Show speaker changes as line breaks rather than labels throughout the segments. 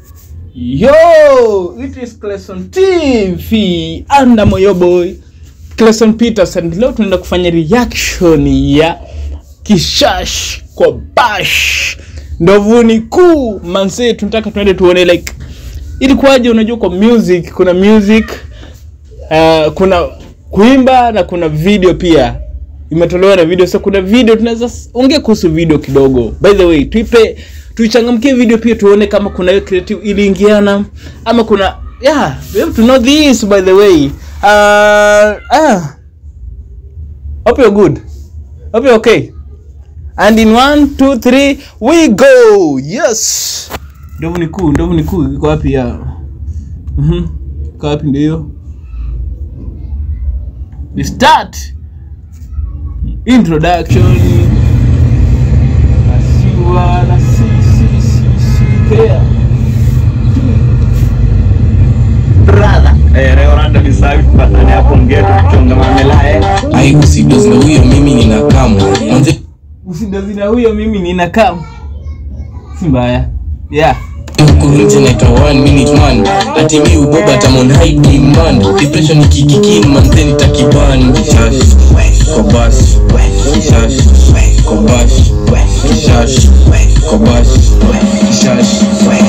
Yo, it is Clayson TV and I'm your boy Clayson Peters and leo tunaenda kufanya reaction ya Kishash kwa Bash ndovuni kuu manse, tunataka tuende tuone like ilikuwaje. Unajua kwa music kuna music uh, kuna kuimba na kuna video pia imetolewa na video. So kuna video tunaweza ongea kuhusu video kidogo. By the way, tuipe tuichangamkie video pia tuone kama kuna hiyo creative iliingiana ama kuna yeah, we have to know this by the way. Uh, ah. Hope you're good. Hope you're okay. And in one, two, three, we go. Yes. Ndovu ni kuu, ndovu ni kuu. Iko wapi ya? Mhm. Iko wapi ndio hiyo? We start. Introduction. Asiwa na si si si si pea.
brother eh, leo randa ni safi tupatane hapo ngeti kuchonga mamela eh.
ai usidozi na huyo mimi nina kamu manze
Usidazina huyo mimi nina kam. Si mbaya. Yeah.
huku nje naitwa one minute man ati mi uboba tamon high demand depression ikikikin manze nitakiban kishash kobash kishash kobash kishash kobash kishash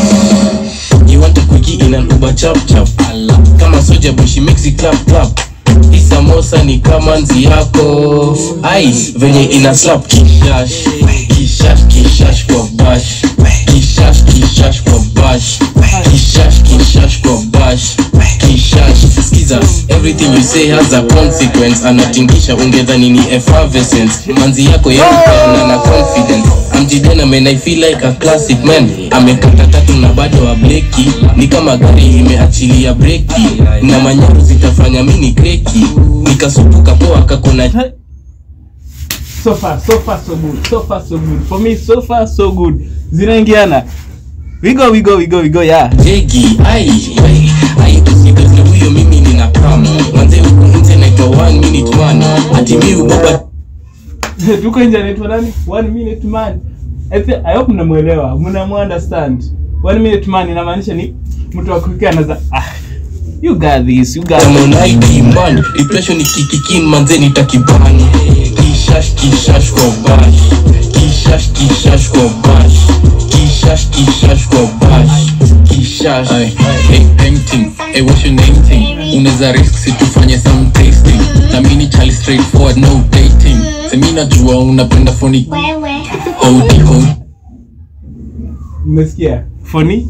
You want a quickie in an Uber chap chap Kama soja boy she makes it clap clap Hii samosa ni kama nzi yako ai venye ina slap kishash kishash kishash kwa bash kishash kishash kwa bash kishash kishash kwa bash kishash skiza everything you say has a consequence anatingisha ungedhani ni effervescence manzi yako yepeana na confidence amjidena man i feel like a classic man amekata tatu na bado wa bleki ni kama gari imeachilia breki na manyaru zitafanya mini kreki nikasupuka poa kakona
So far, so far, so good. So far, so good. For me, so far, so good. Zinaingiana. We go, we go, we go, we go, yeah.
jegi ai ai ai usidozne huyo mimi nina kam manze huku nje naitwa one minute man ati mi uboba
Tuko nje anaitwa nani? One minute man. I, thi- I hope mnamuelewa. Mnamu understand. One minute man inamaanisha ni mtu wa kukia anaza ah. You got this. You got this.
tamonaidi man depression ikikikin manze nitakibani kishash kishash kwa bash kishash kishash kwa bash kishash kishash kwa bash kishash
Ay, hey, painting, hey, what's your name thing? Unaweza risk si tufanye some tasting. Na mini chali straightforward, no dating. Semi najua unapenda phony. Hodi, hodi,
Umesikia? Funny?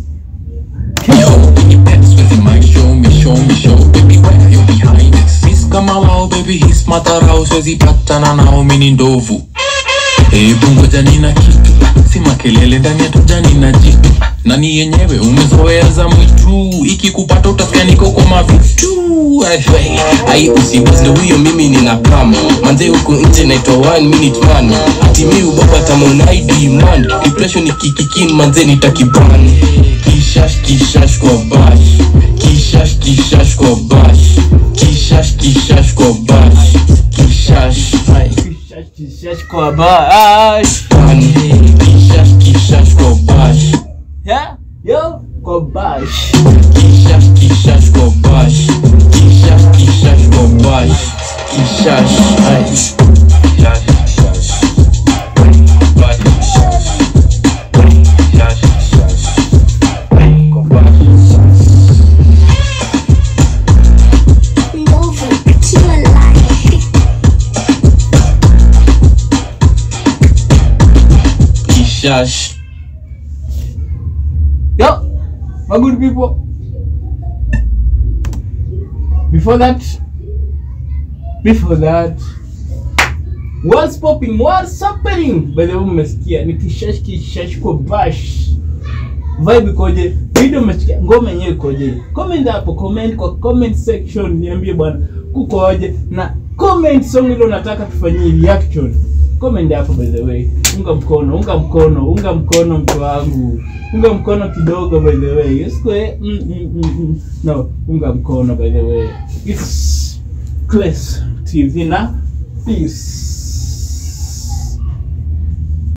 yo, when you pets with the mic, show me, show me, show. Baby, where you behind this? Miss kama wao, baby, his matarao, siwezi patana nao, mini ndovu. Hebu ngoja nina kitu si makelele ndani ya toja nina jitu nani yenyewe umezoea za mwitu ikikupata utasikia niko kwa mavitu
Ai, ai usidozne huyo mimi nina kam manze huku nje naitwa one minute man ati mi uboba tamonaidi man depression ikikikin manze nitakiban kishash kishash kwa bash kishash kishash kwa bash kishash kishash kwa bash kishash ai
Kishash, kishash kwa bash.
ban kishash kishash kwa bash
Yeah? Yo, kwa bash.
kishash kishash kwa bash kishash kishash kwa bash kishash ai kishash kishash bash kishash kishash kishash kwa bash
Novo to a life.
kishash
Yo, my good people. Before that, before that, what's popping? What's happening? By the way, mmesikia ni kishash kishash kwa bash. Vibe ikoje? Video mmesikia? Ngoma yenyewe ikoje? Comment hapo, comment kwa comment section, niambie bwana kukoje na comment song ile unataka tufanyie reaction. Comment hapo by the way. Unga mkono, unga mkono, unga mkono mtu wangu. Unga mkono kidogo by the way. Usikwe mm, mm, mm, mm. No, unga mkono by the way. It's Class TV na peace.